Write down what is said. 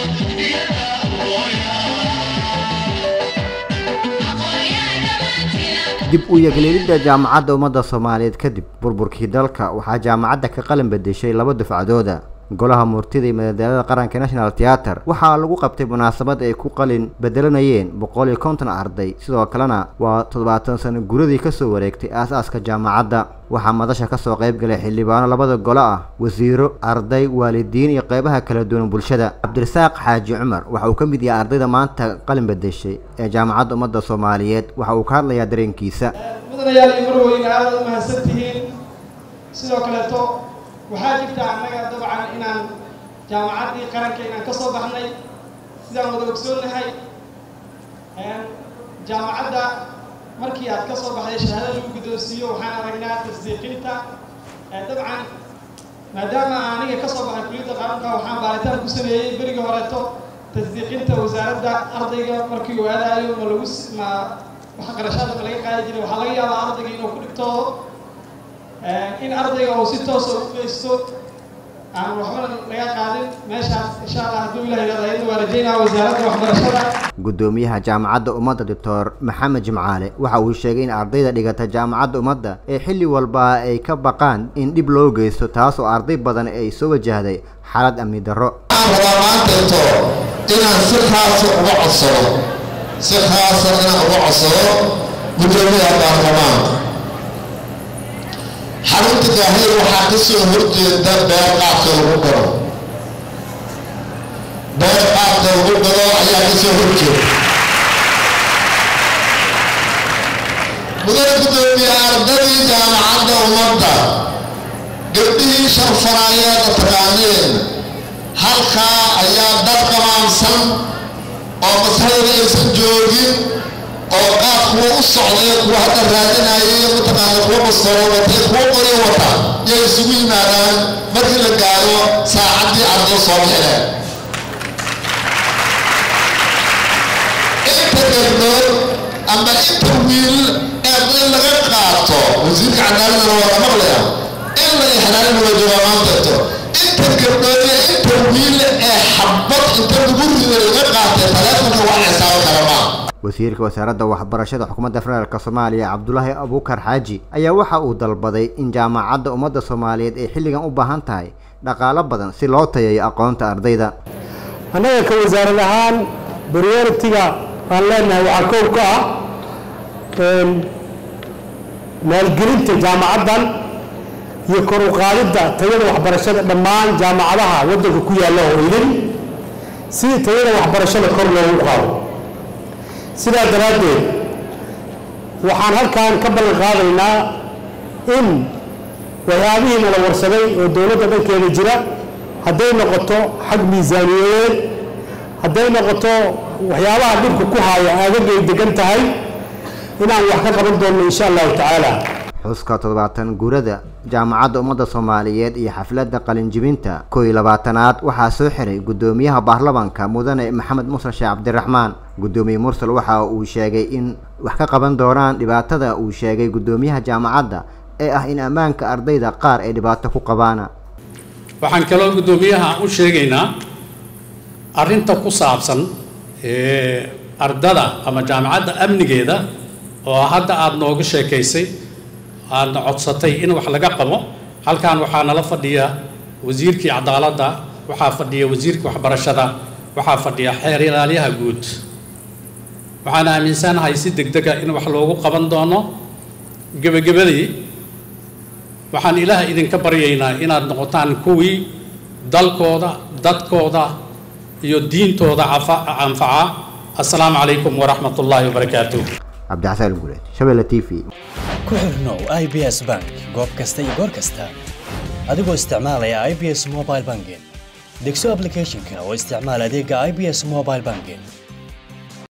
dib u yegleelidda jaamacadda ummadda soomaaliyeed kadib burburkii dalka waxaa jaamacadda ka qalin bedeshay laba dufcadooda golaha murtida iyo madadaalada qaranka national theater waxaa lagu qabtay munaasabad ay ku qalin bedelanayeen boqol iyo konton arday sidoo kalena waa toddobaatan sano guradii kasoo wareegtay aas-aaska jaamacadda waxaa madasha kasoo qayb galay xildhibaano labada golo ah wasiiro arday waalidiin iyo qeybaha kala duwan bulshada cabdirasaaq xaaji cumar waxa uu ka mid yahay ardayda maanta qalin bedeshay ee jaamacadda ummadda soomaaliyeed waxa uu ka hadlayaa dareenkiisa mudanayaal iyo marweyne aada u mahadsan tihiin sidoo kaleeto waxaa jirta annaga dabcan inaan jaamacaddii qaranka inaan ka soo baxnay sidaan wada ogsoonnahay jaamacadda markii aad ka soo baxday shahaado lagu guddoonsiiyo waxaan aragnaa tasdiiqinta dabcan maadaama aniga ka soo baxay kuliyadda qaranka waxaan baaritaan ku sameeyey berigii horeeto tasdiiqinta wasaaradda ardayga markii uu aadaayo ma lagu ma wax qarashaada ma laga qaadi jiray waxaa laga yaabaa ardayga inuu ku dhigto in ardayga uu si toosa u geysto aan waxbana laga qaadin meeshaas insha allah hadduu ilaah yidhahdo ayadna waa rajaynaa wasaaradda waxbarashada guddoomiyaha jaamacadda ummadda doctor maxamed jimcaale waxa uu sheegay in ardayda dhigata jaamacadda ummadda ee xilli walba ay ka baqaan in dhib loo geysto taas oo arday badan ay soo wajahday xaalad amni darro waxaan rabaa maanteeto inaan si khaasa uga codsado si khaasa inaan uga codsado guddoomiyaha baarlamaanka xarunta gaahir waxaa ka soo horjeeda beer qaadka lagu gado beer qaadka lagu gado ayaa ka soo horjeeda mudan guddoomiye ardadii jaamacadda ummadda gabdhihii sharfaraayeeda taqaaneen halkaa ayaa dad qamaamsan oo maskaxdooda aysan joogin oo qaad kuwa u socday kuwa hadda raadinayay mataqaana kuwa bastaro watay kuwa qori wata yay isugu yimaadaan markii la gaaro saacaddii arday soo bixineen inta gabdhood ama inta wiil ee in laga qaato wasiirka cadaaladana waa la maqlaya in la ixraarin waa joogaa maanteeto inta gabdhood iyo inta wiil ee xabad inta lagu rido laga qaatay taleefonka wax xisaabo kale maa wasiirka wasaaradda waxbarashada xukuumadda federaalk soomaaliya cabdulaahi abuukar xaaji ayaa waxa uu dalbaday in jaamacadda ummadda soomaaliyeed ay xilligan u baahan tahay dhaqaalo badan si loo tayeeyo aqoonta ardayda annaga ka wasaarad ahaan prioritiga aan leenahay waxaa kow ka ah maalgelinta jaamacaddan iyo kor u qaadidda tayada waxbarashada dhammaan jaamacadaha waddanka ku yaalla oo idin si tayada waxbarashada kor loogu qaado sidaa daraaddeed waxaan halkan ka ballan qaadaynaa in waxyaabihii nala warsaday oo dowladda dhankeeda jira hadday noqoto xag miisaaniyadeed hadday noqoto waxyaabaha dhibka ku haaya aagagay degan tahay inaan wax ka qaban doonno insha allahu tacaala xuska toddobaatan guurada jaamacadda ummadda soomaaliyeed iyo xafladda qalinjibinta kow iyo labaatanaad waxaa soo xiray guddoomiyaha baarlamaanka mudane maxamed mursal sheekh cabdiraxmaan guddoomiye mursal waxa uu sheegay in wax ka qaban doonaan dhibaatada uu sheegay guddoomiyaha jaamacadda ee ah in ammaanka ardayda qaar ay dhibaato ku qabaana waxaan kaloo guddoomiyaha u sheegaynaa arrinta ku saabsan ardada ama jaamacadda amnigeeda oo hadda aada nooga sheekaysay aadna codsatay in wax laga qabo halkan waxaa nala fadhiya wasiirkii cadaaladda waxaa fadhiya wasiirkii waxbarashada waxaa fadhiya xeer ilaalyaha guud waxaan aaminsanahay si degdega in wax loogu qaban doono gebagabadii waxaan ilaah idinka baryaynaa inaad noqotaan kuwii dalkooda dadkooda iyo diintooda anfaca assalaamu calaykum waraxmat ullaahi wabarakaatuh cabdixasaan guuleed shabeelle t v ku xirnow i b s bank goob kasta iyo goor kasta adigoo isticmaalaya i b s mobile banking degso applicationka oo isticmaal adeega i b s mobile banking